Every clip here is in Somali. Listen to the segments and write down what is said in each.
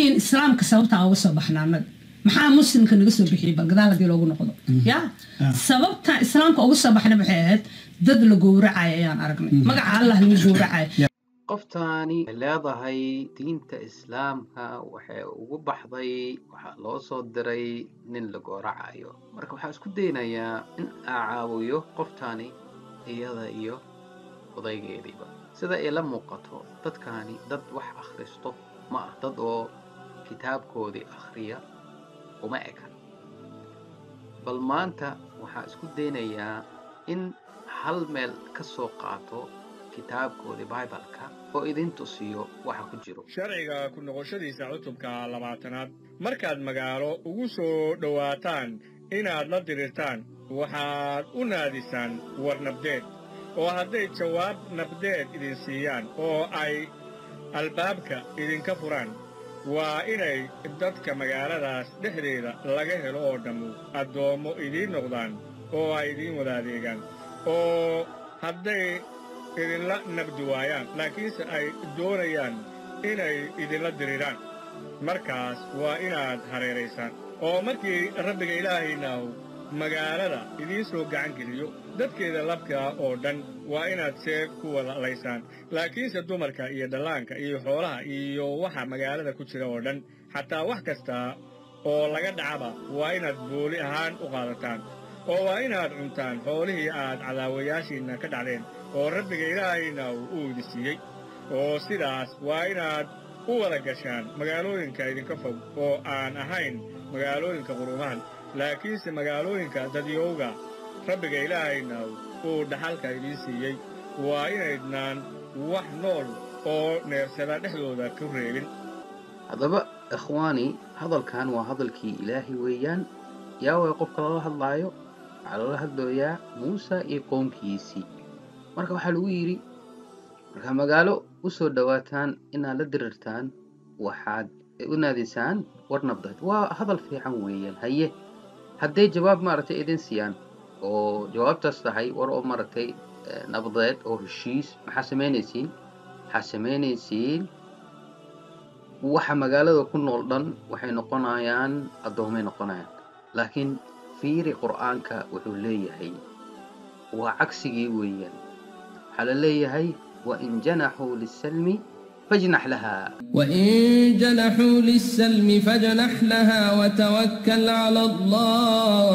leeyihiin islaamka sababtaa uga soo baxna annaga maxaa muslimka naga soo bixiyey bal gadaal haddii loogu noqdo ya sababta islaamka uga soo baxna maxay ahayd dad la gowracayo ayaan aragnay magaca allah lagu gowracayo qoftaani ay leedahay diinta islaamka waxay ugu baxday waxaa loo soo diray nin la gooracayo marka waxaa isku daynayaa in aa caawiyo qoftaani iyada iyo odaygeediiba sida ay la muuqato dadkaani dad wax akhristo ma ah dad oo kitaabkoodii akhriya uma ekan bal maanta waxaa isku daynayaa in hal meel ka soo qaato kitaabkoodii bibaleka oo idin tusiyo waxa ku jiro sharciga ku noqoshadiisa cutubka labaatanaad markaad magaalo ugu soo dhowaataan inaad la dirirtaan waxaad u naadisaan war nabdeed oo hadday jawaab nabdeed idin siiyaan oo ay albaabka idinka furaan waa inay dadka magaaladaas dhexdeeda laga helo oo dhammu addoommo idiin noqdaan oo ay idiin wada adeegaan oo hadday idinla nabdi waayaan laakiinse ay doonayaan inay idinla diriraan markaas waa inaad hareeraysaan oo markii rabbiga ilaahaynahu magaalada idiin soo gacan geliyo dadkeeda labkaa oo dhan waa inaad seef ku wada laysaan laakiinse dumarka iyo dhallaanka iyo xoolaha iyo waxa magaalada ku jira oo dhan xataa wax kasta oo laga dhacaba waa inaad booli ahaan u qaadataan oo waa inaad cuntaan xoolihii aad cadaawayaashiinna ka dhacdeen oo rabbiga ilaahayna uu idi siiyey oo sidaas waa inaad u wada gashaan magaalooyinka idinka fog oo aan ahayn magaalooyinka qurumahan laakiinse magaalooyinka dadyowga rabbiga ilaahayna uu dhaxalka idiin siiyey waa inaydnaan wax nool oo neersada dhexdooda ku reebin haddaba ikhwaani hadalkan waa hadalkii ilaahay weeyaan yaa way qofka lala hadlaayo waxaa loola hadlooyaa muuse iyo qoomkiisii marka waxaa lagu yidhi markaa magaalo u soo dhowaataan inaad la dirirtaan waxaad u naadisaan war nabdeed waa hadal fiican weeyaan haye hadday jawaab maaragtay idin siiyaan oo jawaabtaas tahay war oo maaragtay nabdeed oo heshiis maxaa samaynaysiin waxaa samaynaysiin waxa magaalada ku nool dhan waxay noqonayaan addoomay noqonayaan laakiin fiiri qur'aanka wuxuu leeyahay waa cagsigii weeyaan waxaa la leeyahay wain janaxuu lisalmi fajnax lahaa وإن جنحوا للسلم فاجنح لها وتوكل على الله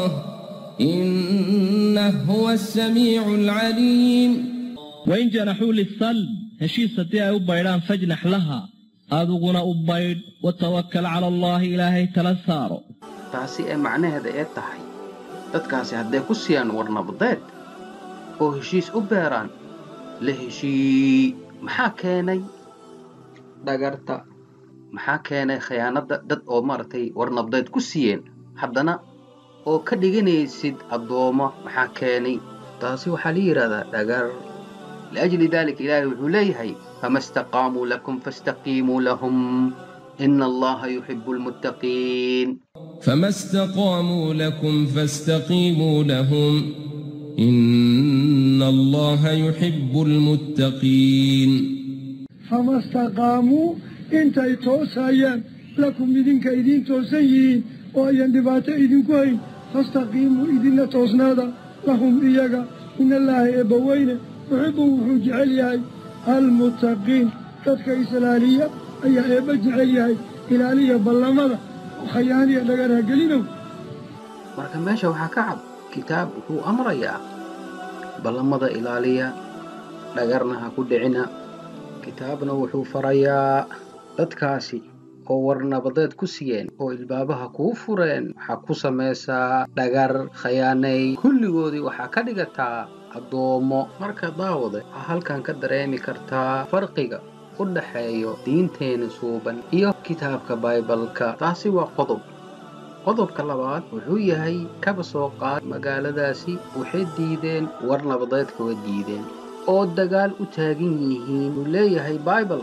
إنه هو السميع العليم wain janaxuu lisalm heshiis haddii ay u baydhaan fajnax laha adiguna u baydh watawakal cala allaahi ilaahay tala saaro taasi ee macnaheeda ee tahay dadkaasi hadday ku siiyaan war nabdeed oo heshiis u beeraan la heshii maxaa keenay dhagarta maxaa keenay khiyaanadda dad oo maaragtay war nabdeed ku siiyeen haddana oo ka dhiganaysid addoommo maxaa keenay taasi waxaa la yidhahdaa dhagar liajli daalika ilaahay wuxuu leeyahay fama istaqaamuu lakum fastaqiimuu lahum ina allaha yuxibu almuttaqiin فما استقاموا لكم فاستقيموا لهم إن الله يحب المتقين fama istaqaamuu intay toosayaan lakum idinka idiin toosan yihiin oo ayan dhibaato idinku hayn fastaqiimuu idinla toosnaada lahum iyaga in allaaha eebbaweyne yuxibbu wuxuu jecel yahay almuttaqiin dadka islaaliya ayaa eebba jecel yahay ilaaliya ballamada oo khayaaniya dhagaraha gelinow marka meesha waxaa ka cad kitaab wuxuu amrayaa ballamada ilaaliya dhagarna ha ku dhicina kitaabna wuxuu farayaa dadkaasi oo war nabadeed ku siiyeen oo ilbaabaha kuu fureen waxaa ku samaysaa dhagar khayaanay kulligoodii waxaa ka dhigataa addoommo marka daawade waxaa halkan ka dareemi kartaa farqiga u dhaxeeyo diinteena suuban iyo kitaabka baybalka taasi waa qodob qodobka labaad wuxuu yahay kaba soo qaad magaaladaasi waxay diideen war nabadeedka way diideen oo dagaal u taagan yihiin uu leeyahay baibalka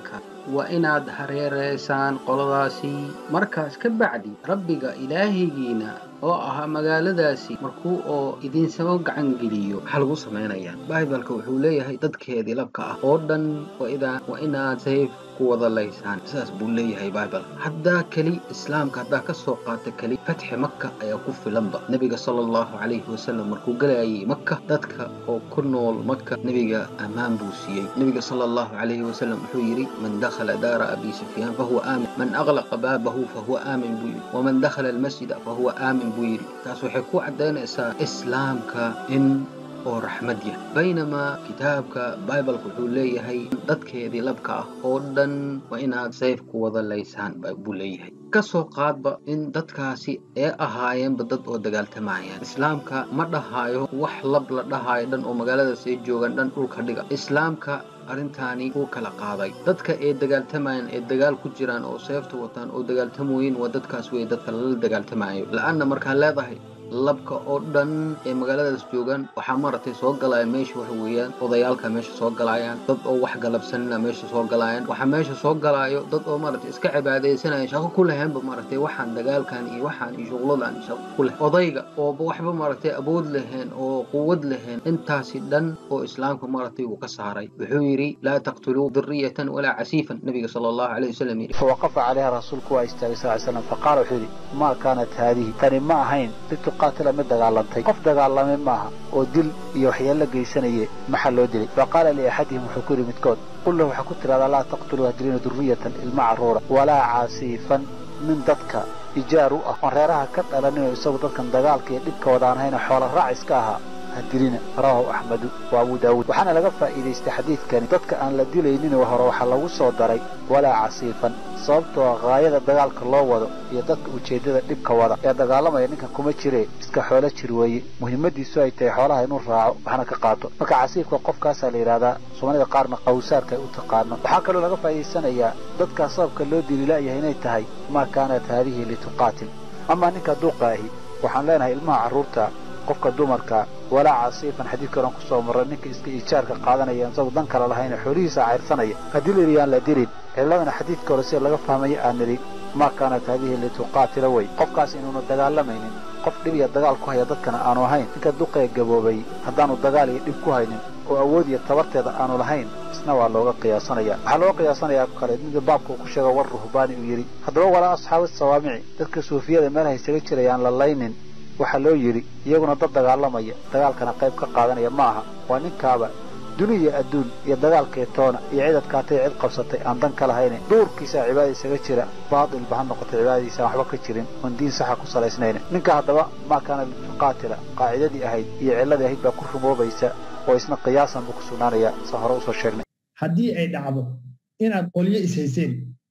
waa inaad hareereysaan qoladaasi markaas ka bacdi rabbiga ilaahigiina oo ahaa magaaladaasi markuu oo idinsaba gacan geliyo maxaa lagu samaynayaa baibalka wuxuu leeyahay dadkeedii labka ah oo dhan waa inaad sayf ku wada laysaan sidaas buu leeyahay baibalka haddaa keli islaamka haddaa ka soo qaata keli fatxi maka ayaa ku filanba nebiga sala allahu calayhi wasalam markuu galayay maka dadka oo ku nool maka nebiga ammaan buu siiyey nebiga sala allahu calayhi wasalam wuxuu yidhi man dakhala daara abi sufyaan fahuwa aamin man aglaqa baabahu fahuwa aamin buu yidhi waman dakhala almasjida fahuwa aamin buu yidhi taas waxay ku caddaynaysaa islaamka in oo raxmad yah baynamaa kitaabka baibalka wuxuu leeyahay dadkeedii labka ah oo dhan waa inaad sayf ku wada laysaan buu leeyahay ka soo qaadba in dadkaasi ee ahaayeenba dad oo dagaaltamayaan islaamka ma dhahaayo wax lab la dhahaayo dhan oo magaaladaas ay joogaan dhan dhulka dhiga islaamka arrintaani uu kala qaaday dadka ee dagaaltamayaan ee dagaal ku jiraan oo seefta wataan oo dagaaltamooyin waa dadkaas wey dadka lala dagaaltamayo la-anna markaa leedahay labka oo dhan ee magaaladaas joogaan waxaa maaragtay soo galaya meesha waxa weeyaan odayaalka meesha soo galayaan dad oo wax galabsanina meesha soo galayaan waxaa meesha soo galaayo dad oo maaragtay iska cibaadaysanaya shaqo ku leheenba maaragtay waxaan dagaalkan iyo waxaan iyo shuqladan shaqo ku leh odayga ooba waxba maaragtay awood leheen oo quwad leheen intaasi dhan oo islaamka maaragtay uu ka saaray wuxuu yidhi laa taqtuluu diriyatan walaa casiifan nabiga sala allahu calayh wasalam yidhi fawaqafa calayha rasuulku waa istaagay sal slam faqaala wuxuu yidhi maa kaanat haadihi tani ma ahayn qaatila mid dagaalantay qof dagaalamay maaha oo dil iyo waxyeello geysanaye maxaa loo dilay fa qaala liaxadihim wuxuu ku yidhi midkood qul lahu waxaa ku tidhahdaa laa taqtuluu hadilina durriyatan ilma carruura walaa caasiifan nin dadka ijaar u ah oon reeraha ka dhalaninoo isagu dadkan dagaalka iyo dhibka wadaan hayna xoola raac iska ahaa hadilina rawahu axmedu wa abu daawuud waxaana laga faa'iidaystay xadiidkani dadka aan la dilaynin hore waxaa lagu soo daray walaa casiifan sababtoo haayada dagaalka loo wado iyo dadka ujeeddada dhibka wada ee dagaalamaya ninkan kuma jiree iska xoolo jir weeye muhiimadiisu ay tahay xoolaha inuu raaco waxna ka qaato marka casiifka qofkaasaa la yidhahdaa soomaalida qaarna qawsaarka ay u taqaano waxaa kaloo laga faa'iidaysanayaa dadkaa sababka loo dili la'yahay inay tahay maa kaanat haadihi lituqaatil amaa ninka duuqa ahi waxaan leenahay ilmaha carruurta qofka dumarka walaa casiifan xadiidka oran kusoo marray ninka iska iijaarka qaadanaya isagu dan kale lahayna xoolihiisa cayrsanaya haddii la yidhi aan la dilin ciladana xadiidka hore sida laga fahmaya aan nidhi maa kaanat haadihi lituqaatila wey qofkaas inuuna dagaalamaynin qof dhib iyo dagaal ku haya dadkana aanu ahayn ninka duqee gaboobay haddaanu dagaal iyo dhib ku haynin oo awood iyo tabarteeda aanu lahayn isna waa looga qiyaasanaya waxaa looga qiyaasanayaa kale mida baabka uu ku sheega war ruhbaani uu yidhi haddaba walaa asxaabi sawaamici dadka suufiyada meelaha isaga jirayaan la laynin waxaa loo yidhi iyaguna dad dagaalamaya dagaalkana qayb ka qaadanaya ma aha waa ninkaaba duni iyo adduun iyo dagaalkee toona iyo cid adkaatay cid qabsatay aan dan ka lahayne duurkiisaa cibaada isaga jira baatilba ha noqotay cibaadadiisa aan waxba ka jirin oon diin saxa ku salaysnayna ninka haddaba maa kaana lituqaatila qaacidadii ahayd iyo cilladii ahayd baa ku rumoobaysa oo isna qiyaasan buu ku sugnaanaya sa hore usoo sheegnay haddii ay dhacdo inaad qolyo ishayseen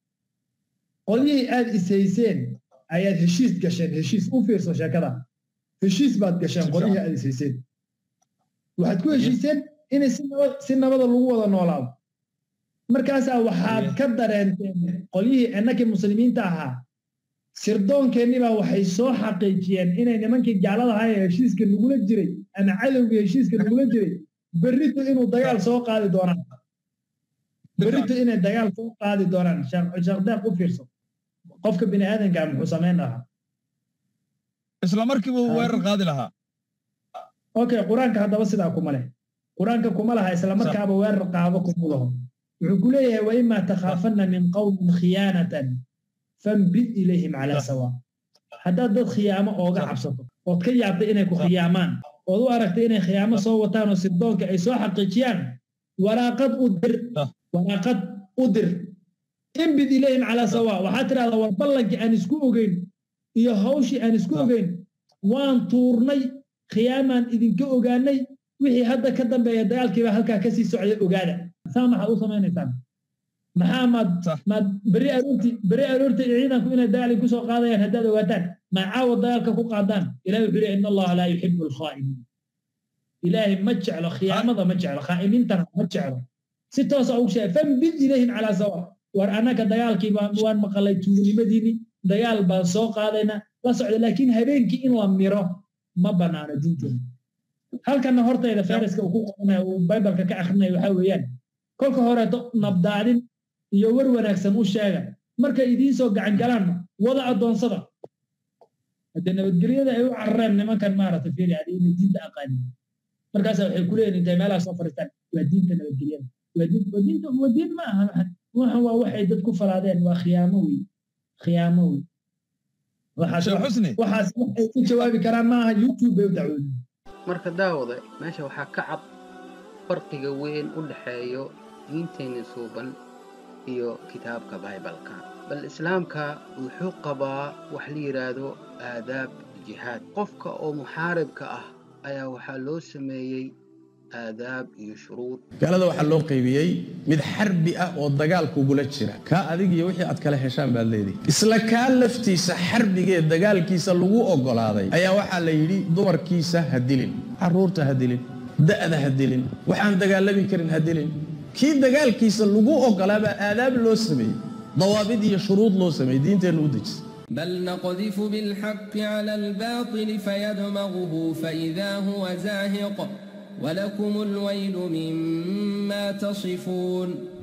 qolyihii aad ishayseen ayaad heshiis gasheen heshiis u fiirso sheekada heshiis baad gasheen qolyihii aad ishayseen waxaad ku heshiiseen inay si nabada lagu wada noolaado markaasaa waxaad ka dareenteen qolyihii innakii muslimiinta ahaa sirdoonkeennibaa waxay soo xaqiijiyeen inay nimankii gaalada ahaa ee heshiiska nagula jiray ama cadowgii heshiiska nagula jiray berrito inuu dagaal soo qaadi doonaan berrito inay dagaal soo qaadi doonaan sheekdeeq u fiirso qofka bini aadankaa muxuu samayn lahaa isla markiibuu weerar qaadi lahaa okay qur-aanka haddaba sidaa kuma leh qur-aanka kuma laha isla markaaba weerar qaado kuma laho wuxuu ku leeyahay waimaa takhaafanna min qawmin khiyaanatan fambid ilayhim calaa sawa haddaad dad khiyaamo ooga cabsato ood ka yaabtay inay ku khiyaamaan ood u aragtay inay khiyaamo soo wataan oo sirdoonka ay soo xaqiijiyaan waraaqad u dir waraaqad u dir imbid ilayhim calaa sawa waxaad tidhahdaa war ballankii aan isku ogeyn iyo hawshii aan isku ogeyn waan tuurnay khiyaamaan idinka ogaanay wixii hadda ka dambeeya dagaalkiiba halkaa kasii socday ogaada saa maxaad u samaynaysaan maxaa maad maad beri aroorti beri aroorti ciidanku inay dagaal ku soo qaadayaan haddaad ogaataan ma caawa dagaalka ku qaadaan ilahi wuxuu leeyahy in allaha laa yuxibu alkhaa'imiin ilaahay ma jeclo khiyaamada ma jeclo khaa'imiintana ma jeclo si toosa ugu sheegay fambid ilayhim calaa sawa war annaka dagaalkii waan maqalay tuugnimadiini dagaal baan soo qaadayna la socda laakiin habeenkii in la miro ma bannaano diinteena halkana hortayda fariska uu ku qoranayo uu bibalka ka akrinaya waxaa weeyaan kolka horeeto nabdaadin iyo war wanaagsan u sheega markay idiin soo gacan galaanna wada addoonsada haddee nabadgelyada ay u carareen nimankan maaragtay fiiri adi inay diinta aqaanin markaasa waxay ku leeyihin intay meelaha soo fadhiistaan waa diinta nabadgelyada waa diin waa diinta waa diin ma aha waxan waa waxay dad ku falaadeen waa khiyaamo wey khiyaamo wey waxaas sheekh xusni waxaas waxay ku jawaabi karaan ma aha youtube bay u dacwoodeen marka daawada meesha waxaa ka cad farqiga weyn u dhexeeyo diinteenna suuban iyo kitaabka baybalka bal islaamka wuxuu qabaa wax la yidhaahdo aadaab jihaad qofka oo muxaaribka ah ayaa waxaa loo sameeyey aadaab iyo shuruud gaalada waxaa loo qaybiyey mid xarbi ah oo dagaal kugula jira kaa adig iyo wixii aad kala heshaan baad leedahay isla kaa laftiisa xarbigee dagaalkiisa lagu oggolaaday ayaa waxaa la yidhi dumarkiisa ha dilin carruurta ha dilin da'da ha dilin waxaan dagaalami karin ha dilin kii dagaalkiisa lagu oggolaabaa aadaab loo sameeyey dawaabid iyo shuruud loo sameeyey diinteennu u dejisa بل نقذف بالحق على الباطل فيدمغه فإذا هو زاهق ولكم الويل مما تصفون